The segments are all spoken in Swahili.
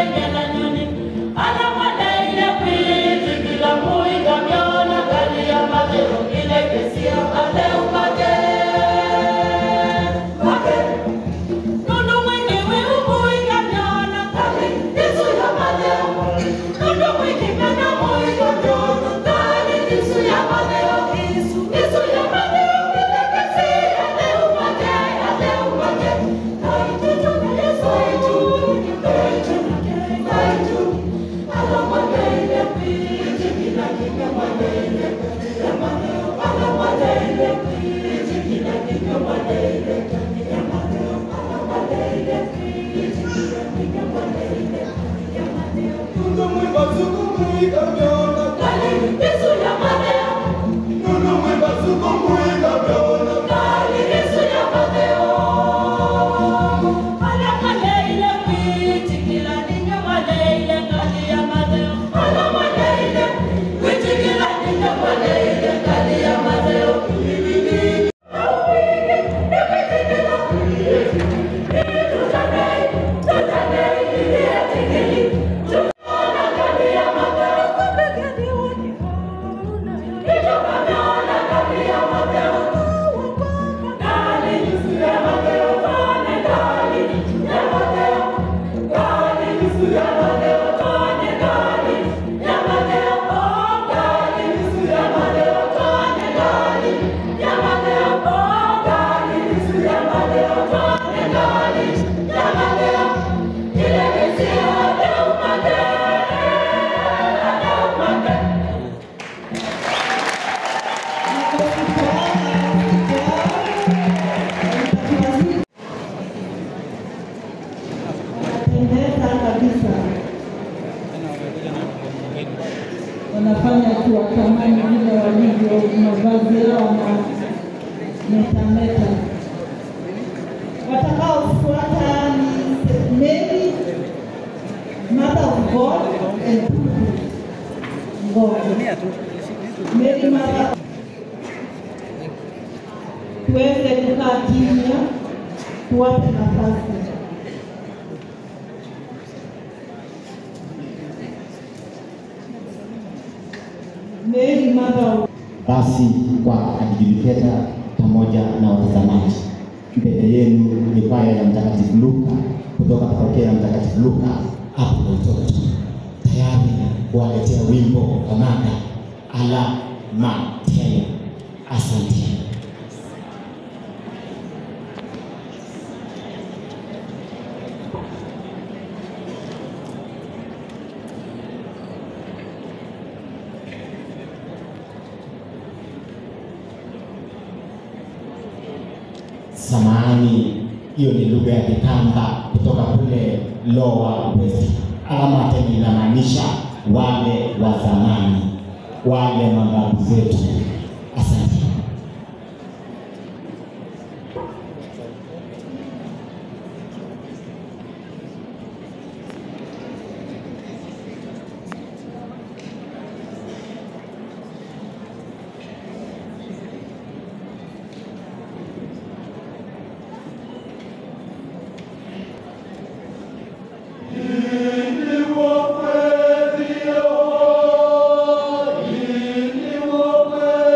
Pendeza kabisa, wanafanya tu watamani vile walivyo, mavazi yao na metameta. Watakaofuata ni Mary, Mother of God and God. Mary Mother tuweze kukaa kimya, tuwape nafasi. Mary Mother of Basi kwa adjudicator pamoja na watazamaji, mbele yenu ni kwaya ya Mtakatifu Luka kutoka parokia ya Mtakatifu Luka hapo Loitoto, tayari kuwaletea wimbo wa mada ala mateo. Asante. Samahani, hiyo ni lugha ya Kikamba kutoka kule Lower West. Alama tena inamaanisha wale wa zamani, wale mababu zetu. Asante. Ili wapwe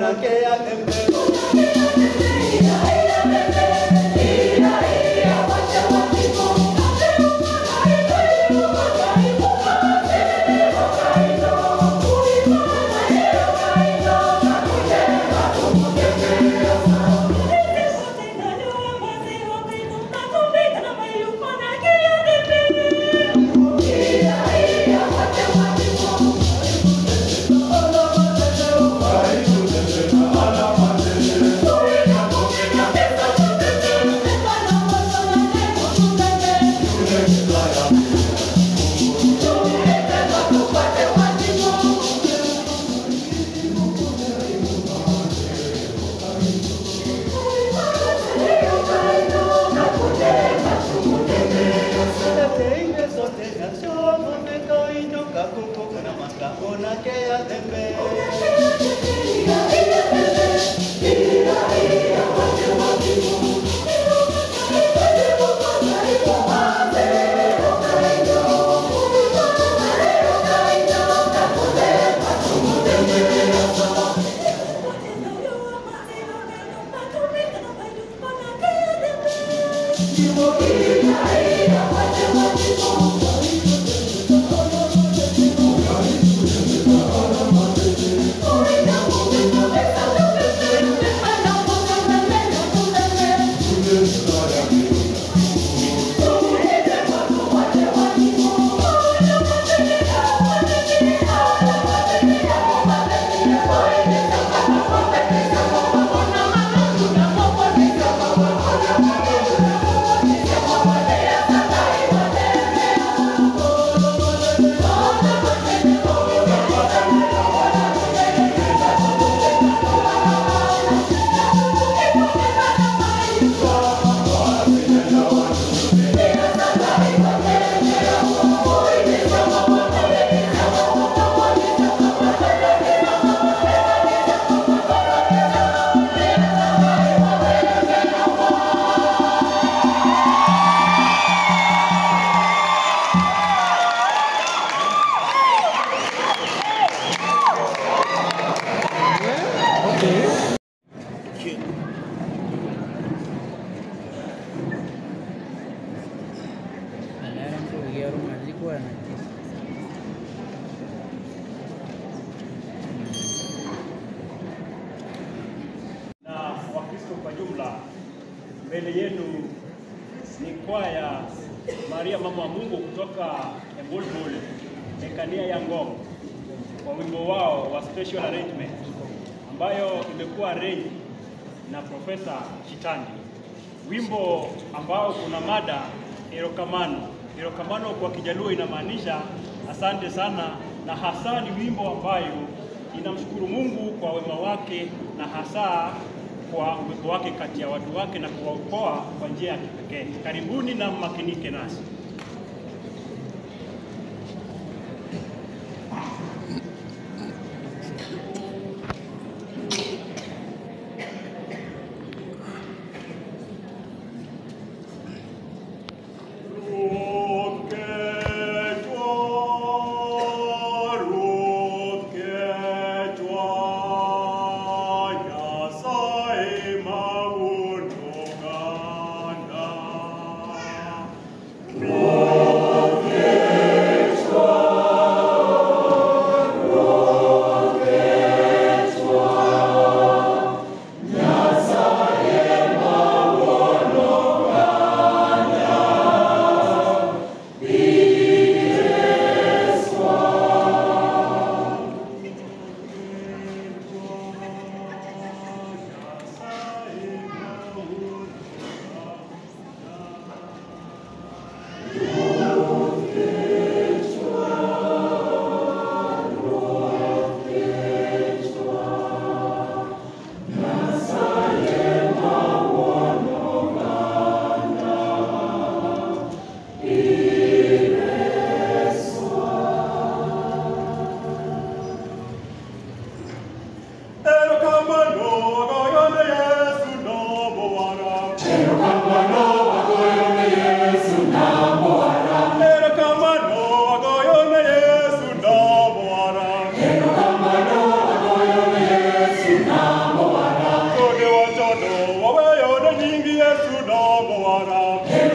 Alaram kuingia room alikuwa na na Wakristo kwa jumla. Mbele yenu ni kwaya Maria Mama wa Mungu kutoka Embulbul Mekania ya Ngong kwa wimbo wao wa special arrangement ambayo imekuwa arrange na Profesa Chitandi, wimbo ambao kuna mada erokamano. Erokamano kwa Kijaluo inamaanisha asante sana, na hasa ni wimbo ambayo inamshukuru Mungu kwa wema wake na hasa kwa uwepo wake kati ya watu wake na kuwaokoa kwa njia ya kipekee. Karibuni na mmakinike nasi. Ruth Quechua, Ruth Quechua, Nyasaye maunoganda.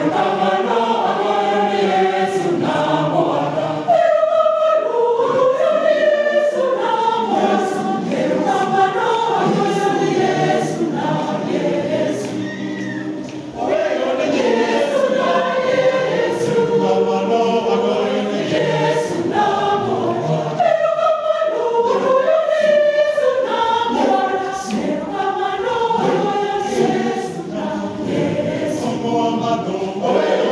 Yesu,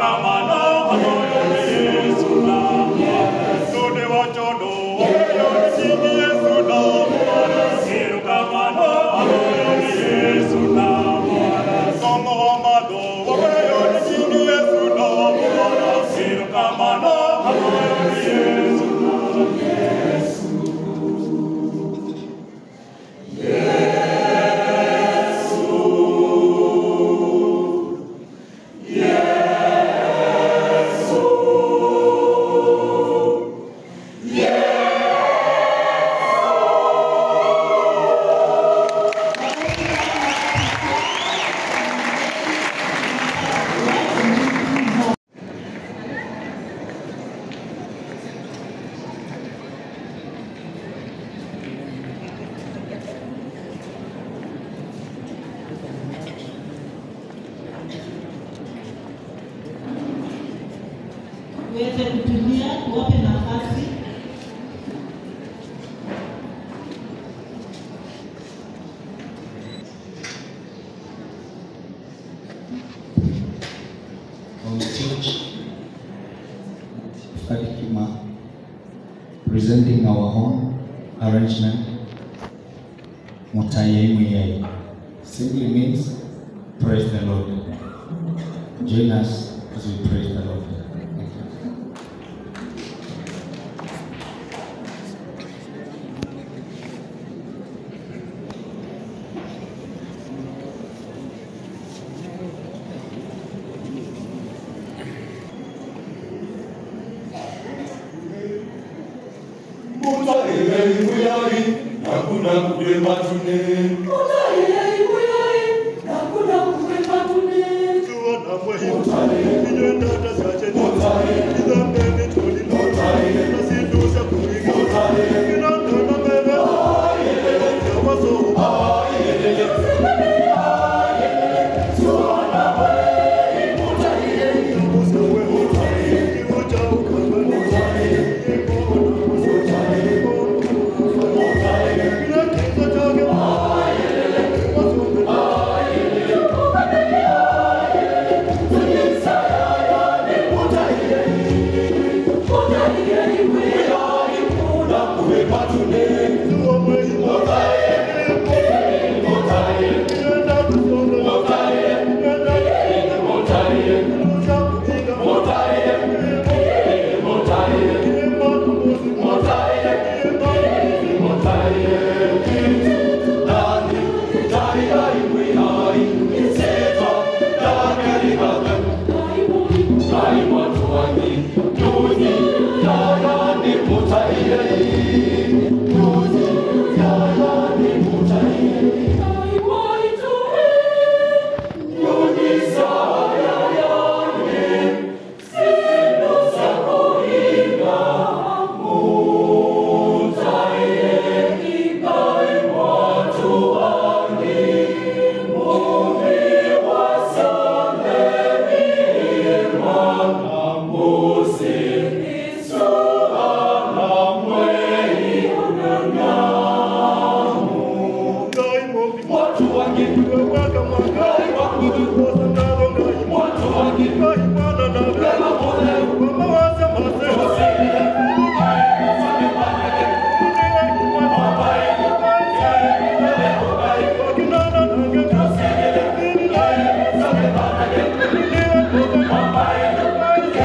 tuweze kutulia, tuwape nafasi. our church Kadikima presenting our home arrangement Mutaye Muyai simply means praise the Lord. Join us as we praise the Lord. Thank you. Hakuna kulema tune Thank you.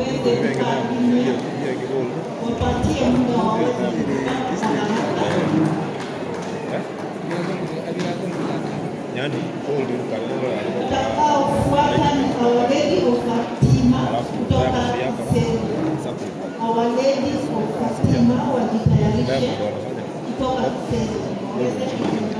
waweze kusalimia, wapatie muda waweze kupata haraka. Utakaofuata ni Our Lady of Fatima kutoka Selu. Our Lady of Fatima wajitayarishe kutoka Selu. Waweze kuondoka.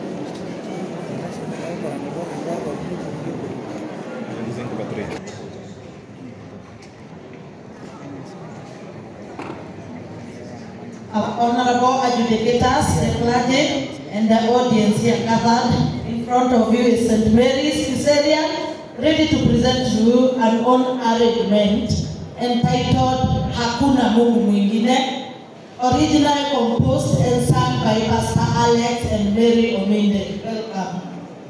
Our honorable adjudicators, the clergy, and the audience here gathered in front of you is St. Mary's Caesarea, ready to present to you an own arrangement entitled Hakuna Mungu Mwingine, originally composed and sung by Pastor Alex and Mary Ominde. Welcome.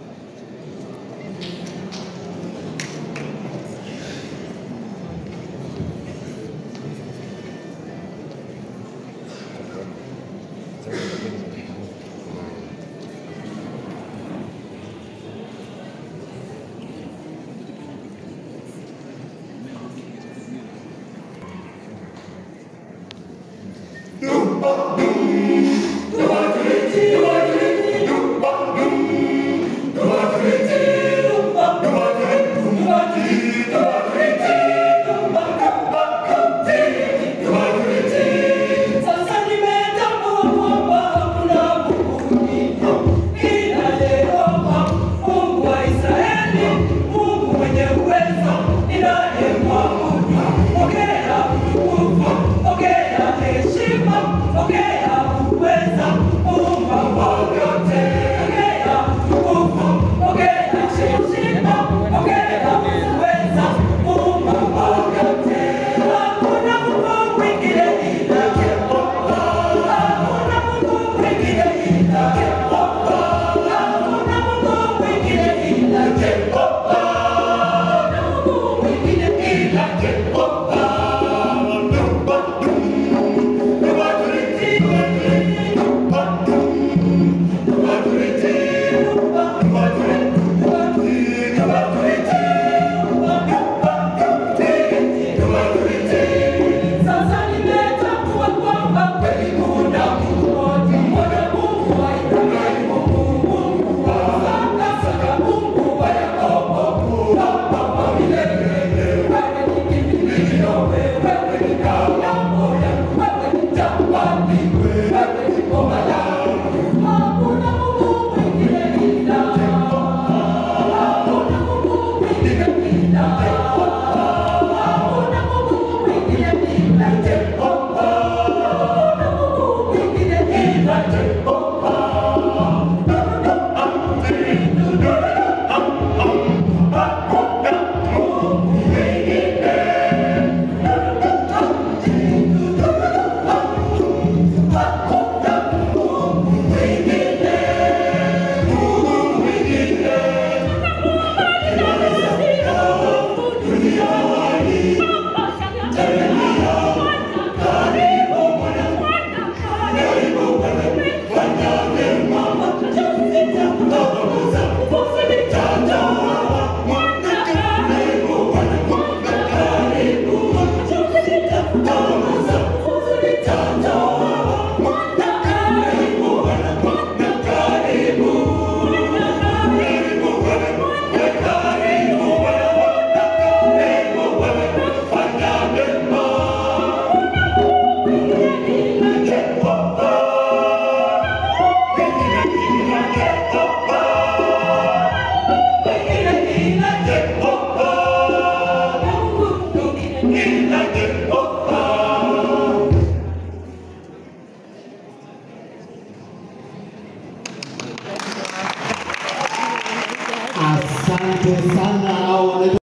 Sasa nimetambua kwamba hakuna Mungu mwingine ila Yehova, Mungu wa Israeli, Mungu mwenye uwezo, ninayemwabudu. Pokea utukufu, pokea heshima, pokea uweza, Muumba wa vyote. Pokea utukufu, pokea heshima, pokea uweza, Muumba wa vyote. Hakuna Mungu mwingine ila Yehova. Hakuna Mungu mwingine ila Yehova. Hakuna Mungu mwingine ila Yehova. Hakuna Mungu mwingine ila Yehova. Sasa nimetambua kwamba kweli kuna Mungu mmoja, mmoja Mungu wa Ibrahimu, Mungu wa Isaka, Isaka, Mungu wa Yakobo, Baba wa milele. Wewe ni kimbilio, wewe ni ngao yangu, wewe ni jabali, wewe ni ngoma yangu. Hakuna Mungu mwingine ila Hakuna Mungu mwingine ila Hakuna Mungu mwingine ila Jehova. Hakuna Mungu mwingine ila Jehova. Asante sana hao wanaitwa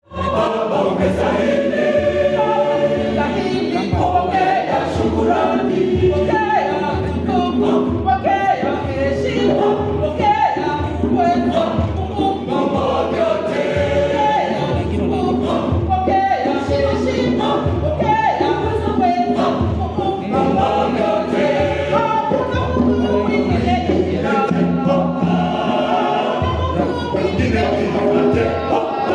Pokea shukrani, pokea utukufu, pokea heshima, pokea uwezo, Mungu wa vyote. Pokea utukufu, pokea heshima, pokea uwezo, Mungu wa vyote. Hakuna Mungu mwingine ila Hakuna Mungu mwingine ila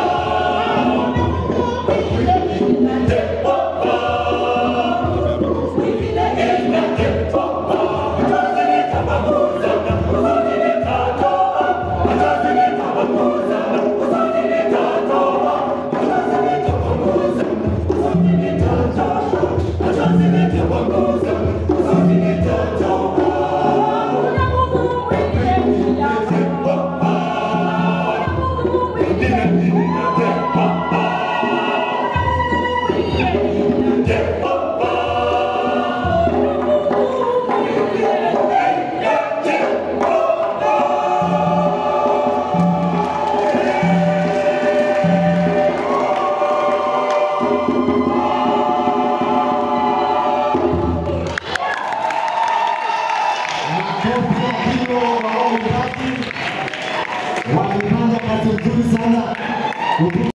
Mzee Akino wa All Party wamefanya kazi nzuri sana.